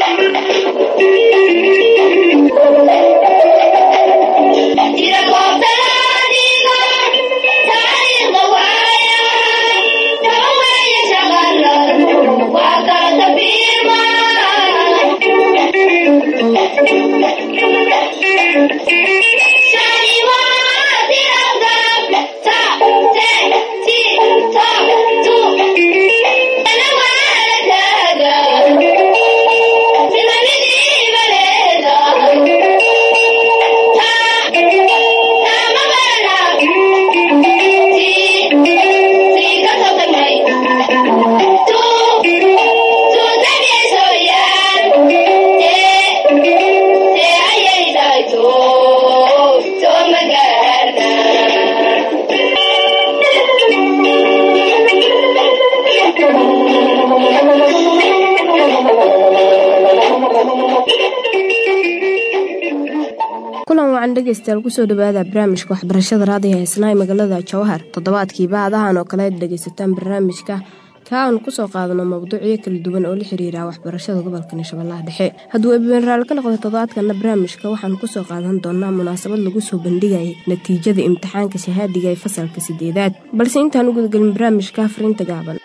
kulan wacan dhegeystayaal kusoo dhawaada barnaamijka waxbarashada raadiga heesnaa ee magaalada jawhar toddobaadkiiba adahan oo kale ad dhegeysataan barnaamijka ka aanu kusoo qaadano mowduucyo kala duwan oo la xiriira waxbarashada gobolka shabeellaha dhexe hadduu ebenraal ka noqdo toddobaadkana barnaamijka waxaanu kusoo qaadan doonaa munaasabad lagu soo bandhigaya natiijada imtixaanka shahaadiga ee fasalka sideedaad balse intaan u gudagelin barnaamijka fariinta gaaban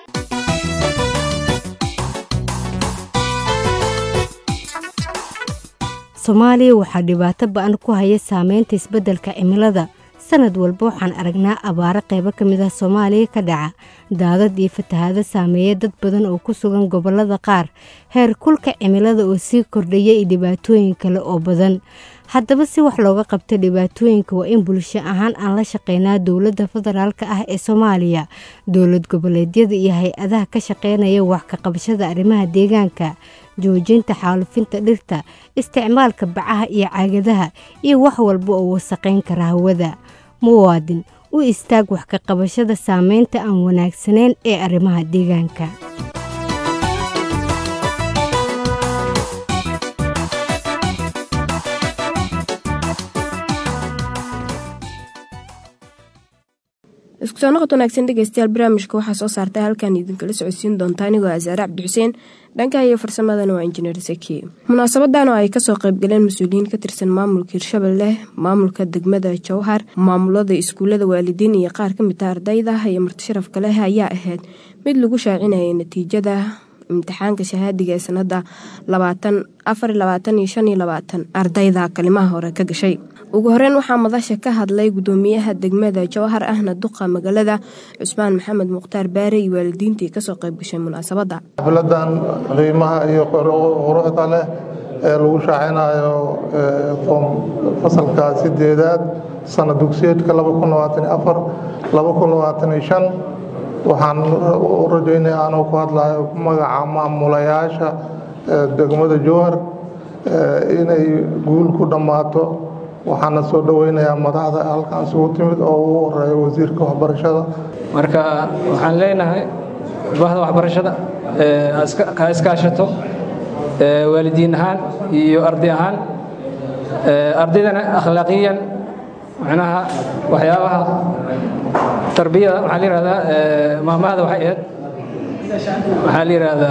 soomaaliya waxaa dhibaato ba-an ku haya saameynta isbeddelka cimilada sanad walba waxaan aragnaa abaaro qaybo ka mid ah soomaaliya ka dhaca daadad iyo fatahaado saameeya dad badan oo ku sugan gobollada qaar heer kulka cimilada oo sii kordhaya iyo dhibaatooyin kale oo badan haddaba si wax looga qabta dhibaatooyinka waa in bulsho ahaan aan la shaqeynaa dowladda federaalk ah ee soomaaliya dowlad goboleedyada iyo hay-adaha ka shaqeynaya wax ka qabashada arrimaha deegaanka joojinta xaalufinta dhirta isticmaalka bacaha iyo caagadaha iyo wax walba oo wasaqayn kara hawada muwaadin u istaag wax ka qabashada saameynta aan wanaagsanayn ee arrimaha deegaanka isku soo noqod wanaagsan dhegeystayaal barnaamijka waxaa soo saartay halkan idinkala socodsiin doonta anigoo asaare cabdi xuseen dhanka iyo farsamadana waa injineer saki munaasabadan oo ay kasoo qaybgaleen mas-uuliyiin ka tirsan maamulka hirshabelle maamulka degmada jowhar maamulada iskuulada waalidiin iyo qaar ka mid a ardayda iyo martisharafka leh ayaa ahayd mid lagu shaacinayay natiijada imtixaanka shahaadiga ee sanada ardayda kalimaha hore ka gashay ugu horeyn waxaa madasha ka hadlay gudoomiyaha degmada jowhar ahna duqa magaalada cusmaan maxamed mukhtaar baare iyo waalidiintii kasoo qaybgashay munaasabada xafladan qiimaha iyo quruxda leh ee lagu shaacinayo fasalka sideedaad sana dugsiyeedka waxaan u rajaynaya anoo ku hadlayo magaca maamulayaasha degmada jowhar inay guul ku dhammaato waxaana soo dhoweynayaa madaxda halkan isugu timid oo ugu horeeya wasiirka waxbarashada marka waxaan leenahay bahda waxbarashada ha iskaashato waalidiin ahaan iyo arday ahaan ardaydana akhlaaqiyan macnaha waxyaabaha tarbiyada waxaa la yihahdaa maamahda waxay ahayd waxaa la yihahdaa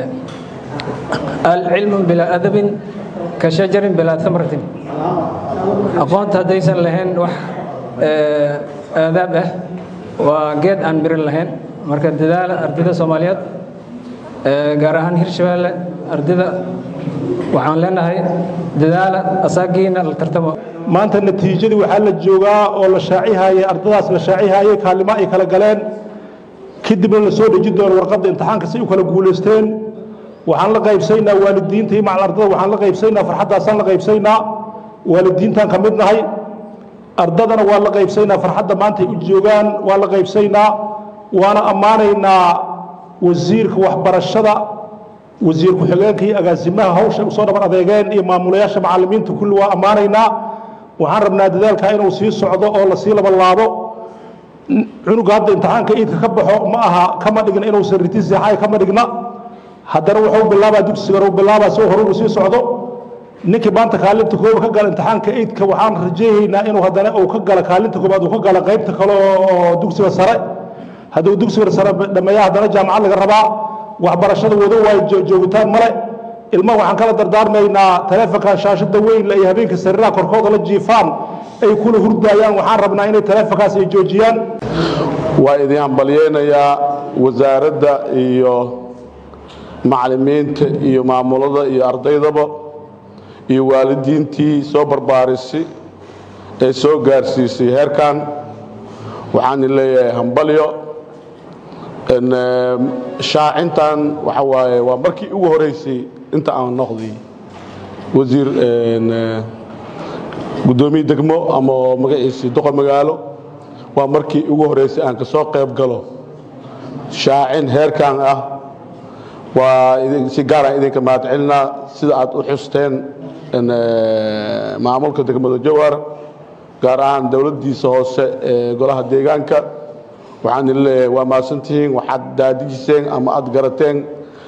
alcilmu bilaa adabin ka shajarin bilaa tamratin aqoonta haddaysan lahayn wax aadaab ah waa geed aan mirin lahayn marka dadaala ardayda soomaaliyeed gaar ahaan hirshabeelle ardayda waxaan leenahay dadaala asaagiina la tartamo maanta natiijadii waxaa la joogaa oo la shaacihayay ardadaas la shaacihayay kaalimo ay kala galeen kadibna la soo dheji doono warqadda imtixaanka si u kala guulaysteen waxaan la qaybsaynaa waalidiinta iyo macal ardada waxaan la qaybsaynaa farxaddaasaan la qaybsaynaa waalidiintaan ka mid nahay ardadana waa la qaybsaynaa farxadda maanta ay u joogaan waa la qaybsaynaa waana ammaanaynaa wasiirka waxbarashada wasiir ku-xigeenka iyo agaasimaha hawsha usoo dhaban adeegeen iyo maamulayaasha macallimiinta kulli waa ammaanaynaa waxaan rabnaa dadaalka inuu sii socdo oo lasii labalaabo cunuga hadda imtixaanka iidka ka baxo ma aha kama dhigna inuusan riti seexay kama dhigna haddana wuxuu bilaabaa dugsigan uu bilaabaa si horugu sii socdo ninkii maanta kaalinta kooba ka gala imtixaanka iidka waxaan rajaynaynaa inuu haddana uu ka gala kaalinta koobaad uu ka gala qaybta kale oo dugsiga sare hadduu dugsiga sare dhameeya haddana jaamacad laga rabaa waxbarashada wado waayo joogitaan male ilmaha waxaan kala dardaarmaynaa taleefonkan shaashada weyn iyo habeenka sariiraha korkooda la jiifaan ay kula hurdaayaan waxaan rabnaa inay taleefonkaas ay joojiyaan waa idin hambalyeynayaa wasaaradda iyo macalimiinta iyo maamulada iyo ardaydaba iyo waalidiintii soo barbaarisay ee soo gaarsiisay heerkan waxaan leeyahay hambalyo shaacintan waxa waaye waa markii ugu horeysay inta aan noqday wasiir guddoomiye degmo ama magaciisii doqor magaalo waa markii ugu horeysay aan ka soo qayb galo shaacin heerkan ah waa si gaaraan idinka mahadcelinaa sida aad u xusteen maamulka degmada jowhar gaar ahaan dowladdiisa hoose ee golaha deegaanka waxaan idin leeyahay waa mahadsantihiin waxaad daadijiseen ama aad garateen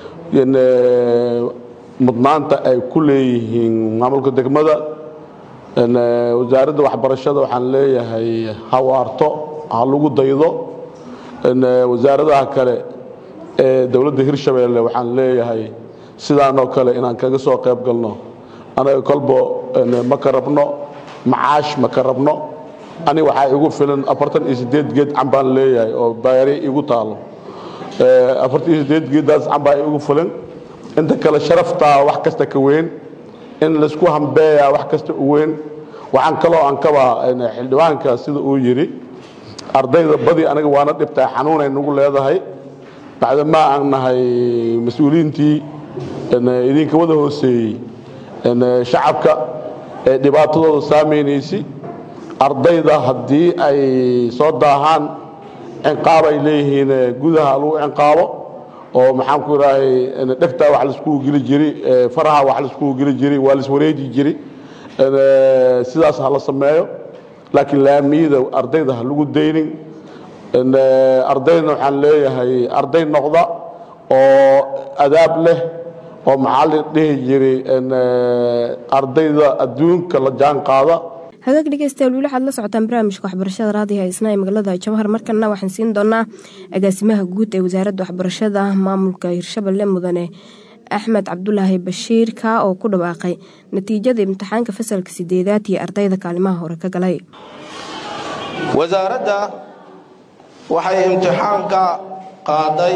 mudnaanta ay ku leeyihiin maamulka degmada wasaaradda waxbarashada waxaan leeyahay hawaarto ha lagu daydo wasaaradaha kale ee dowladda hirshabeelle waxaan leeyahay sidaanoo kale inaan kaga soo qayb galno anaga kolbo ma ka rabno macaash ma ka rabno ani waxaa igu filan afartan iyo sideed geed cambaan leeyahay oo baari igu taalo afartan iyo sideed geeddaas cambaa igu filan inta kale sharaftaa wax kasta ka weyn in laysku hambeeyaa wax kasta u weyn waxaan kaloo aan kabaa xildhibaanka sida uu yidhi ardayda badi aniga waana dhibtaa xanuunay nagu leedahay bacdamaa aan nahay mas-uuliyiintii idinka wada hooseeyey shacabka ee dhibaatadooda saamaynaysi ardayda haddii ay soo daahaan cinqaab ay leeyihiin gudaha lagu cinqaabo oo maxaan ku idhaahay dhegtaa wax laiskugu geli jiri faraha wax laiskugu geli jiri waa laiswareeji jiri sidaas ha la sameeyo laakiin laamiyada ardayda ha lagu daynin ardayna waxaan leeyahay arday noqda oo adaab leh oo maxaa la dhihi jiray ardayda adduunka la jaan qaada hagaag dhegeystayaal weli waxaad la socotaan barnaamijka waxbarashada raadiga isna ee magaalada jawhar markana waxaan siin doonaa agaasimaha guud ee wasaaradda waxbarashada maamulka hirshabelle mudane axmed cabdulaahi bashiir kaa oo ku dhawaaqay natiijada imtixaanka fasalka sideedaad iyo ardayda kaalimaha hore ka galay wasaaradda waxay imtixaanka qaaday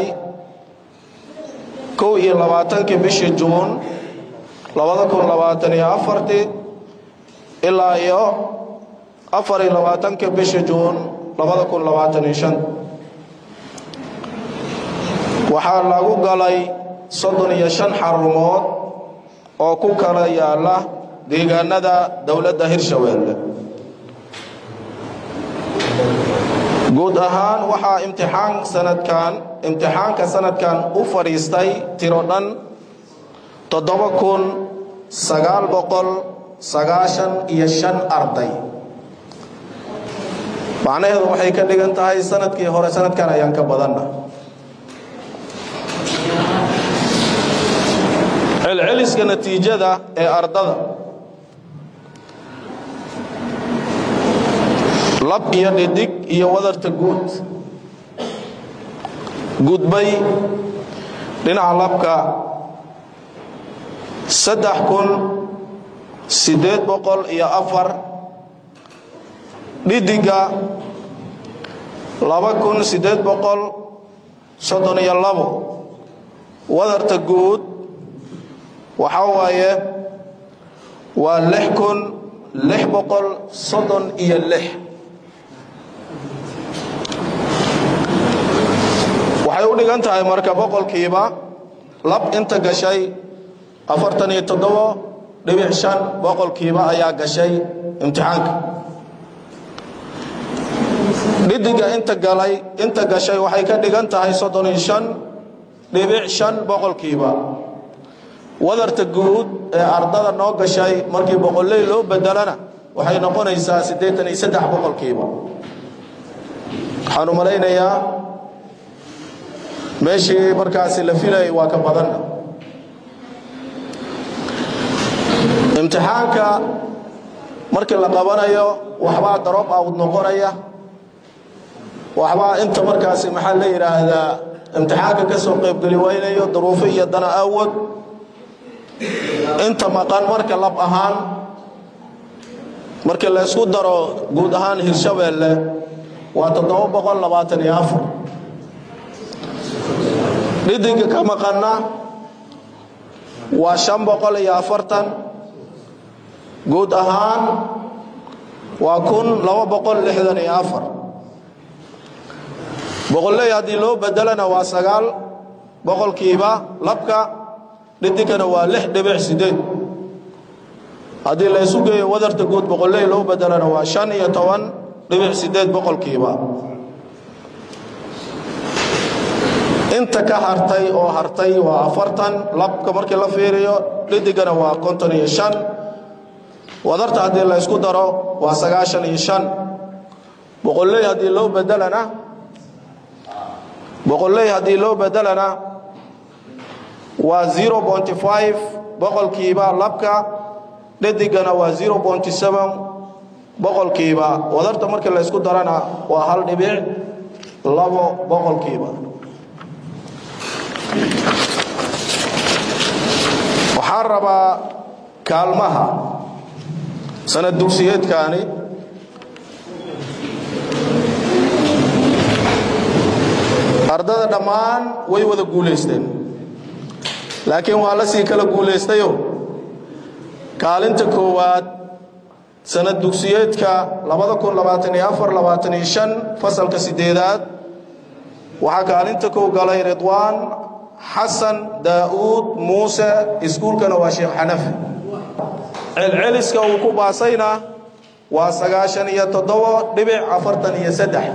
kow iyo labaatankii bishii juun labada kun labaatan iyo afartii ilaa iyo afar iyo labaatankii bishii juun labada kun labaatan iyo shan waxaa lagu galay soddon iyo shan xarumood oo ku kala yaala deegaanada dowladda hirshabeelle guud ahaan waxaa imtixaan sanadkan imtixaanka sanadkan u fadhiistay tiro dhan toddoba kun sagaal boqol sagaashan iyo shan arday macnaheedu waxay ka dhigan tahay sanadkii hore sanadkan ayaan ka badanna celceliska natiijada ee ardada lab iyo dhidig iyo wadarta guud gudbay dhinaca labka saddex kun siddeed boqol iyo afar dhidiga laba kun siddeed boqol soddon iyo labo wadarta guud waxaa waaye waa lix kun lix boqol soddon iyo lix waxay u dhigan tahay marka boqolkiiba lab inta gashay afartan iyo toddobo dhibic shan boqolkiiba ayaa gashay imtixaanka dhidiga inta galay inta gashay waxay ka dhigan tahay soddon iyo shan dhibic shan boqolkiiba wadarta guud ee ardada noo gashay markii boqolley loo bedelana waxay noqonaysaa siddeetan iyo saddex boqolkiiba waxaan u malaynayaa meeshii markaasi la filayay waa ka badanna imtixaanka markii la qabanayo waxbaa daroob awd noqonaya waxbaa inta markaasi maxaa la yidhaahdaa imtixaanka ka soo qaybgeli waynayo duruufo iyo dana awood inta maqan marka lab ahaan markii la ysku daro guud ahaan hirshabeelle waa toddoba boqol labaatan iyo afar dhidigga ka maqanna waa shan boqol iyo afartan guud ahaan waa kun laba boqol lixdan iyo afar boqolley haddii loo bedelana waa sagaal boqolkiiba labka dhidigkana waa lix dhibic sideed haddii la ysu geeyo wadarta guud boqolley loo bedelana waa shan iyo toban dhibic sideed boqolkiiba inta ka hartay oo hartay waa afartan labka markii la fiiriyo dhidigana waa konton iyo shan wadarta haddii la ysku daro waa sagaashan iyo shan boqolley haddii loo bedelana boqolley haddii loo bedelana waa zero bonty five boqolkiiba labka dhadigana waa zero bonty seven boqolkiiba wadarta markii la ysku darana waa hal dhibic labo boqolkiiba waxaan rabaa kaalmaha sanad dugsiyeedkaani ardada dhammaan way wada guulaysteen laakiin waa la sii kala guulaystayo kaalinta koowaad sanad dugsiyeedka fasalka sideedaad waxaa kaalinta kow galay ridwaan xasan daa'uud muuse iskuulkana waa sheekh xanafi celceliska uu ku baasayna waa sagaashan iyo toddobo dhibic afartan iyo saddex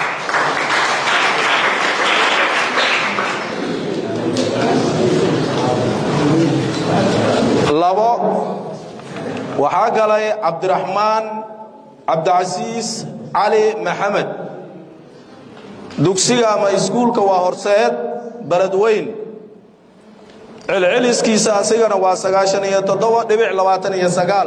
labo waxaa galay cabdiraxmaan cabdicasiis cali maxamed dugsiga ama iskuulka waa horseed baled weyn celceliskiisa asigana waa sagaashan iyo toddoba dhibic labaatan iyo sagaal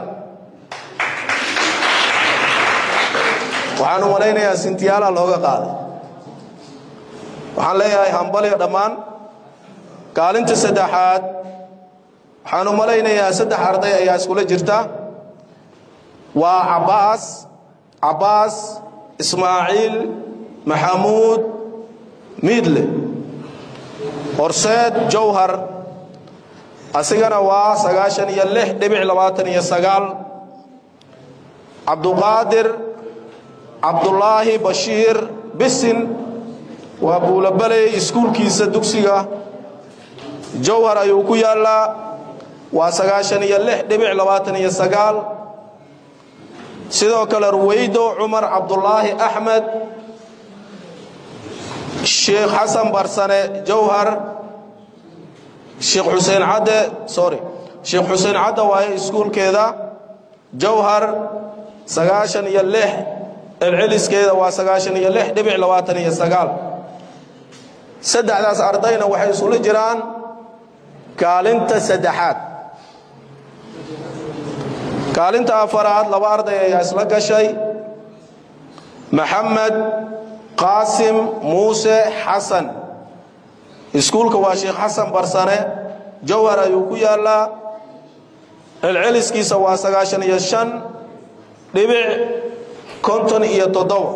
waxaan u malaynayaa sintiyaala looga qaaday waxaan leeyahay hambaliga dhammaan kaalinta saddexaad waxaan u malaynayaa saddex arday ayaa iskula jirta waa cabbaas cabbaas ismaaciil maxamuud miidle horseed jawhar asigana waa sagaashan iyo lix dhibic labaatan iyo sagaal cabduqaadir cabdulaahi bashiir bisin waa buulabaley iskuulkiisa dugsiga jawhar ayuu ku yaallaa waa sagaashan iyo lix dhibic labaatan iyo sagaal sidoo kale ruweydo cumar cabdulaahi axmed sheekh xasan barsane jawhar sheekh xuseen cadde sorry sheekh xuseen cadde waaye iskuulkeeda jawhar sagaashan iyo lix celceliskeeda waa sagaashan iyo lix dhibic labaatan iyo sagaal saddexdaas ardayna waxay isula jiraan kaalinta saddexaad kaalinta afaraad laba arday ayaa isla gashay maxamed qaasim muuse xasan iskuulka waa sheekh xasan barsane jawhar ayuu ku yaallaa celceliskiisa waa sagaashan iyo shan dhibic konton iyo toddoba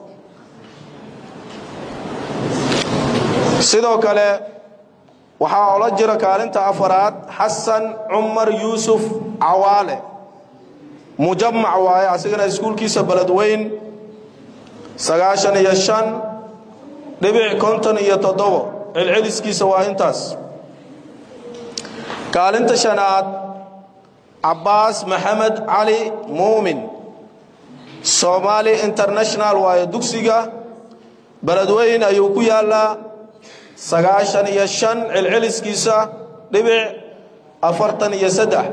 sidoo kale waxaa ola jira kaalinta afaraad xasan cumar yuusuf cawaale mujamac waaye asigana iskuulkiisa beledweyn sagaashan iyo shan dhibic konton iyo toddobo celceliskiisa waa intaas kaalinta shanaad cabbaas maxamed cali muumin somaali international waaye dugsiga beledweyn ayuu ku yaallaa sagaashan iyo shan celceliskiisa dhibic afartan iyo saddex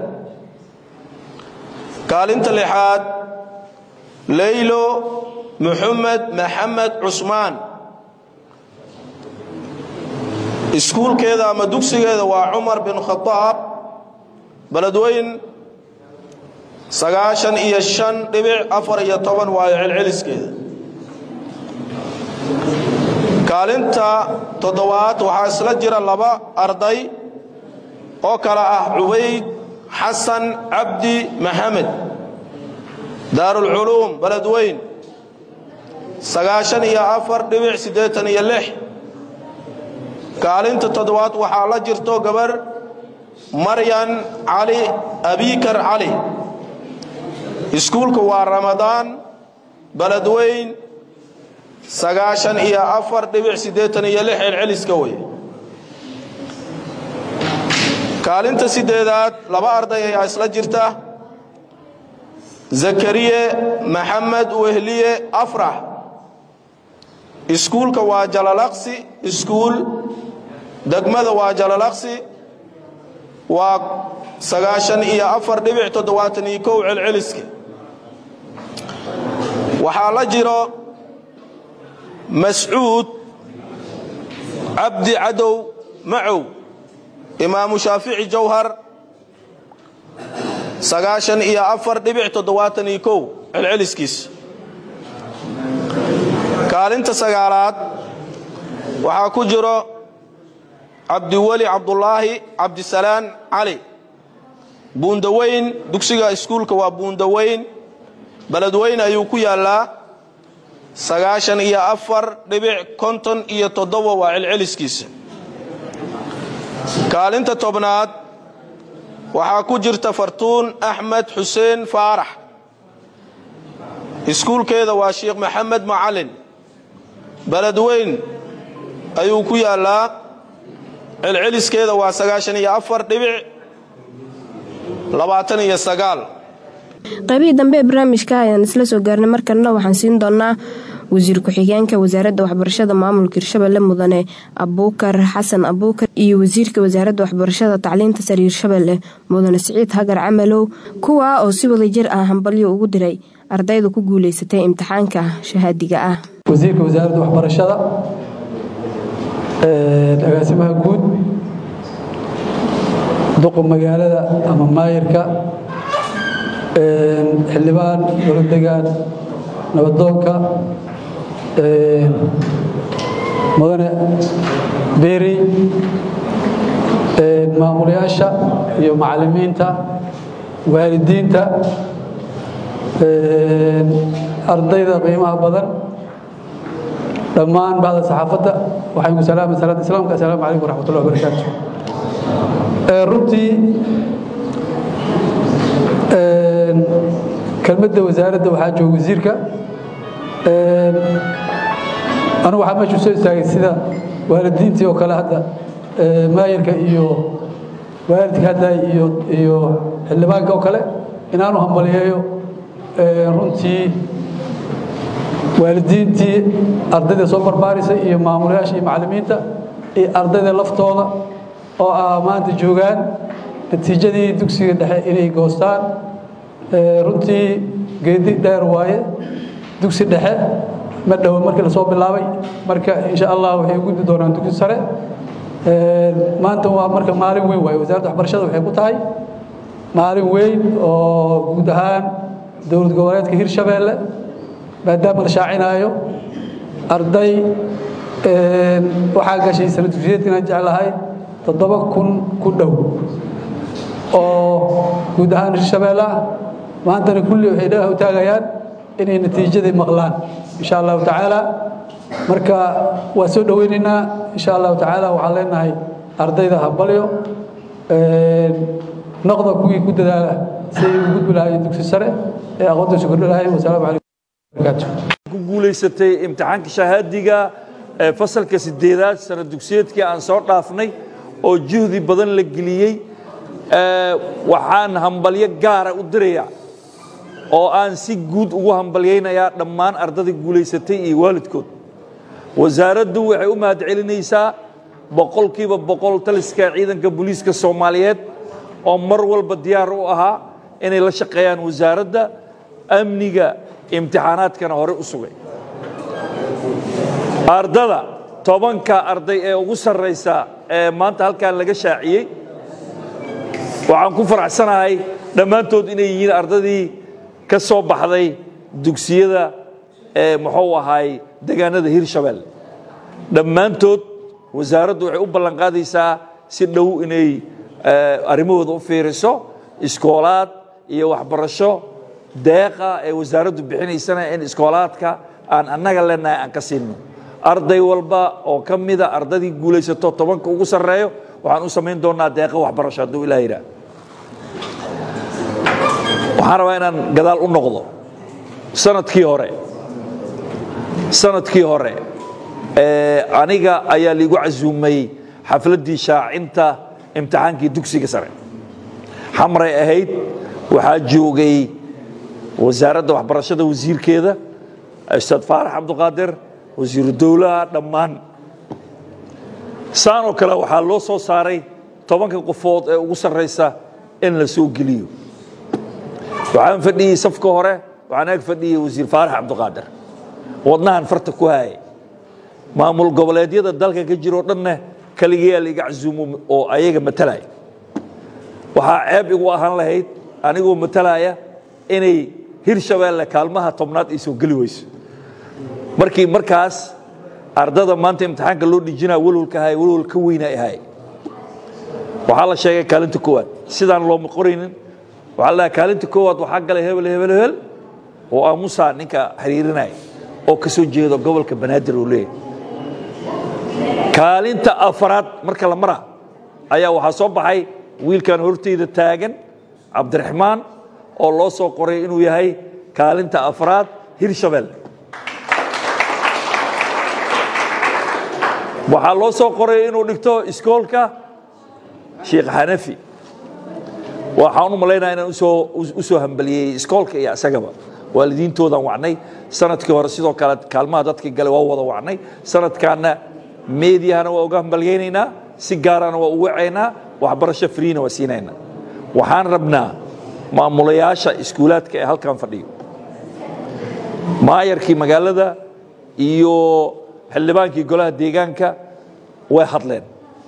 kaalinta lixaad leylo muxamed maxamed cusmaan iskuulkeeda ama dugsigeeda waa cumar bin khadaab beledweyn sagaashan iyo shan dhibic afar iyo toban waayo celceliskeeda kaalinta toddobaad waxaa isla jira laba arday oo kale ah cubayd xasan cabdi maxamed daarulculuum beledweyn sagaashan iyo afar dhibic siddeetan iyo lix kaalinta toddobaad waxaa la jirto gabar maryan cali abikar cali iskuulka waa ramadaan beledweyn sagaashan iyo afar dhibic siddeetan iyo lix celceliska wey kaalinta siddeedaad laba arday ayaa isla jirta zakariye maxamed wehliye afrax iskuulka waa jalalaqsi iskuul degmada waa jalalaqsi waa sagaashan iyo afar dhibic toddobaatan iyo kow celceliska waxaa la jiro mascuud cabdi cadow macow imaamu shaafici jawhar sagaashan iyo afar dhibic toddobaatan iyo kow celceliskiis kaalinta sagaalaad waxaa ku jiro cabdiweli cabdulaahi cabdisalaan cali buundaweyn dugsiga iskuulka waa buundaweyn beledweyn ayuu ku yaallaa sagaashan iyo afar dhibic konton iyo toddoba waa celceliskiisa kaalinta tobnaad waxaa ku jirta fartuun axmed xuseen faarax iskuulkeeda waa sheekh maxamed macalin beledweyn ayuu ku yaallaa celceliskeeda waa sagaashan iyo afar dhibic labaatan iyo sagaal qaybihii dambe ee barnaamijka ayaan isla soo gaarnay markalena waxaan siin doonaa wasiir ku-xigeenka wasaaradda waxbarashada maamulka hirshabelle mudane abuukar xasan abuukar iyo wasiirka wasaaradda waxbarashada tacliinta sare hirshabelle mudane siciid hagar camalow kuwaa oo si wadajir ah hambalyo ugu diray ardayda ku guuleysatay imtixaanka shahaadiga ah wasiirka wasaaradda waxbarashada agaasimaha guud duqa magaalada ama maayirka xildhibaan dowladdegaan nabadoonka mudane beeri maamulayaasha iyo macallimiinta waalidiinta ardayda qiimaha badan dhammaan bacda saxaafadda waxaan ku salaamay salaada islaamka assalaamu calaykum waraxmatullahi wabarakaatu runtii kelmadda wasaaradda waxaa jooga wasiirka anigu waxaa meeshu soo istaagay sida waalidiintii oo kale hadda maayirka iyo waalidka hadda iyo iyo xildhibaanka oo kale inaanu hambaliyeeyo runtii waalidiintii ardayda soo barbaarisay iyo maamulayaasha iyo macallimiinta iyo ardayda laftooda oo ah maanta joogaan natiijadii dugsiga dhexe inay goostaan runtii geedi dheer waaye dugsi dhexe ma dhowo markii lasoo bilaabay marka insha allah waxay u gudbi doonaan dugsi sare maanta waa marka maalin weyn waaye wasaaradda waxbarashada waxay ku tahay maalin weyn oo guud ahaan dowlad goboleedka hirshabeelle maadaama la shaacinaayo arday waxaa gashay sana dugsiyeedka inaan jeclahay toddoba kun ku dhow oo guud ahaan hirshabeelle ah maantana kulli waxay dhagaha u taagayaan inay natiijadii maqlaan insha allahu tacaala marka waa soo dhoweynaynaa insha allahu tacaala waxaan leenahay ardayda habalyo noqda kuwii ku dadaala si ay ugu gudbi lahaayeen dugsi sare ee aqoonta soo kordhi lahaayeen wasalaamu calaykum ku guulaysatay imtixaanka shahaadiga ee fasalka sideedaad sana dugsiyeedkii aan soo dhaafnay oo juhdi badan la geliyey waxaan hambalyo gaara u dirayaa oo aan si guud ugu hambalyaynayaa dhammaan ardada guulaysatay iyo waalidkood wasaaraddu waxay u mahad celinaysaa boqolkiiba boqol taliska ciidanka booliiska soomaaliyeed oo mar walba diyaar u ahaa inay la shaqeeyaan wasaaradda amniga imtixaanaadkana hore u sugay ardada tobanka arday ee ugu sarraysa ee maanta halkan laga shaaciyey waxaan ku faraxsanahay dhammaantood inay yihiin ardadii ka soo baxday dugsiyada ee muxuu ahaay deegaanada hirshabelle dhammaantood wasaaraddu waxay u ballanqaadaysaa si dhow inay arrimahooda u fiiriso iskoolaad iyo waxbarasho deeqa ee wasaaraddu bixinaysana in iskoolaadka aan annaga leenahay aan ka siinno arday walba oo ka mida ardadii guulaysato tobanka ugu sarreeyo waxaan u samayn doonaa deeqa waxbarasho hadduu ilaah yidhaah waxaan rabaa inaan gadaal u noqdo sanadkii hore sanadkii hore aniga ayaa liigu casuumay xafladdii shaacinta imtixaankii dugsiga sare xamray ahayd waxaa joogay wasaaradda waxbarashada wasiirkeeda ustaad faarax cabduqaadir wasiiru dowlaha dhammaan saanoo kale waxaa loo soo saaray tobanka qofood ee ugu sarraysa in la soo geliyo waxaan fadhiyey safka hore waxaan ag fadhiyey wasiir faarax cabduqaadir wadnahan farta ku haayay maamul goboleedyada dalka ka jiroo dhanne kaligayaa laiga casuumo oo ayaga matalaya waxaa ceeb igu ahaan lahayd anigoo matalaya inay hirshabeelle kaalmaha tobnaad ay soo geli weyso markii markaas ardada maanta imtixaanka loo dhijinaa walwalka ahay walwal ka weyna ahay waxaa la sheegay kaalinta koowaad sidaan looma qoraynin waxaa la dhahay kaalinta koowaad waxaa galay hebel hebel hebel oo aamusa ninka xiriirinaya oo ka soo jeedo gobolka banaadir uu leeyahay kaalinta afaraad marka la mara ayaa waxaa soo baxay wiilkan horteyda taagan cabdiraxmaan oo loo soo qoray inuu yahay kaalinta afraad hirshabelle waxaa loo soo qoray inuu dhigto iskoolka sheekh xanafi waxaan u malaynaya inaan u soo hambaliyey iskoolka iyo isagaba waalidiintoodan wacnay sanadkii hore sidoo kale kaalmaha dadkii gale waa wada wacnay sanadkaana meediyahana waa uga hambalyaynaynaa si gaarana waa u wacaynaa waxbarasho friina waa siinaynaa waxaan rabnaa maamulayaasha iskuulaadka ee halkan fadhiyo maayarkii magaalada iyo xildhibaankii golaha deegaanka way hadleen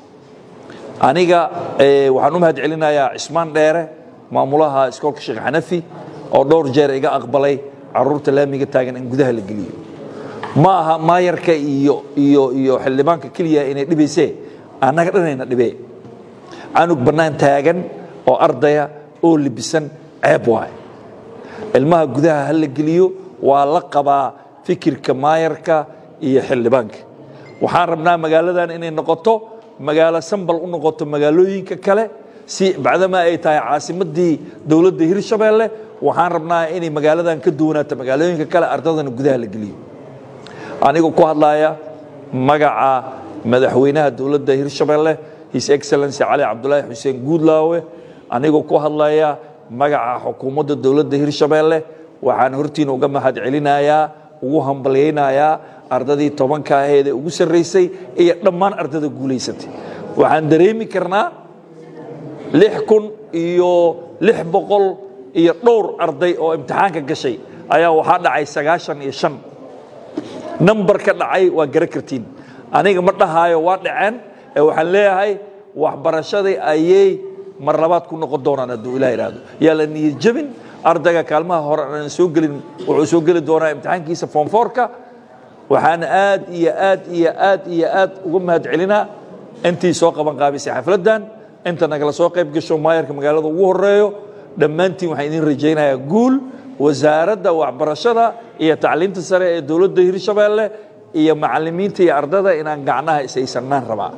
aniga waxaan u mahad celinayaa cismaan dheere maamulaha iskoolka sheekh xanafi oo dhowr jeer iga aqbalay caruurta laamiga taagan in gudaha la geliyo ma aha maayarka iyo iyo iyo xildhibaanka keliya inay dhibaysee annaga dhanayna dhibee canug bannaan taagan oo ardaya oo libisan ceeb waaye ilmaha gudaha ha la geliyo waa la qabaa fikirka maayarka iyo xildhibaanka waxaan rabnaa magaaladan inay noqoto magaalo sambal u noqoto magaalooyinka kale si bacdamaa ay tahay caasimadii dowladda hirshabeelle waxaan rabnaa inay magaaladan ka duwanaato magaalooyinka kale ardadana gudaha la geliyo anigoo ku hadlaya magaca madaxweynaha dowladda hirshabeelle his excellency cali cabdulaahi xuseen guudlaawe anigoo ku hadlaya magaca xukuumadda dowladda hirshabeelle waxaan hortiina uga mahad celinayaa ugu hambalyaynayaa ardadii tobanka aheedee ugu sarraysay iyo dhammaan ardada guulaysatay waxaan dareemi karnaa lix kun iyo lix boqol iyo dhowr arday oo imtixaanka gashay ayaa waxaa dhacay sagaashan iyo shan nambar ka dhacay waa gara kartiin aniga ma dhahaayo waa dhaceen ee waxaan leeyahay waxbarashadii ayay mar labaad ku noqon doonaan hadduu ilah idhaahdo yaa la niyad jebin ardayga kaalmaha hore aan soo gelin wuxuu soo geli doonaa imtixaankiisa foomfoorka waxaan aad iyo aad iyo aad iyo aad uga mahad celinaa intii soo qaban qaabisay xafladdan inta nagala soo qayb gasho maayarka magaalada ugu horeeyo dhammaantiin waxaan idin rajaynayaa guul wasaaradda waxbarashada iyo tacliinta sare ee dowladda hirshabeelle iyo macalimiinta iyo ardada inaan gacnaha ishaysannaan rabaa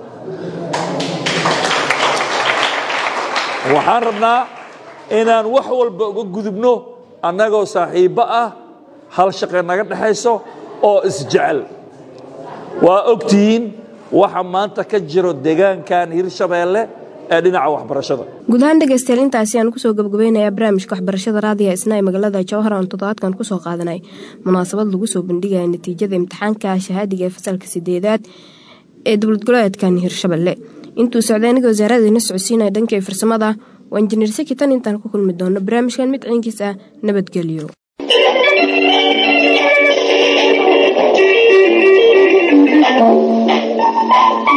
waxaan rabnaa inaan wax walba uga gudubno annagoo saaxiibbo ah hal shaqe naga dhexayso oo isjecel waa ogtihiin waxa maanta ka jiro deegaankan hirshabeelle ee dhinaca waxbarashada guud ahaan dhegeystayaal intaasi aan kusoo gabagabaynayaa barnaamijka waxbarashada raadiga isna ee magaalada jawhar aan toddobaadkan kusoo qaadanay munaasabad lagu soo bandhigaya natiijada imtixaanka shahaadiga ee fasalka sideedaad ee dowlad goleedkan hirshabelle intuu socday aniga wasaaradaina socodsiinaya dhankay farsamada waa injineer saki tan intaan ku kulmi doono barnaamijkan mid ciinkiis ah nabadgelyo Thank you.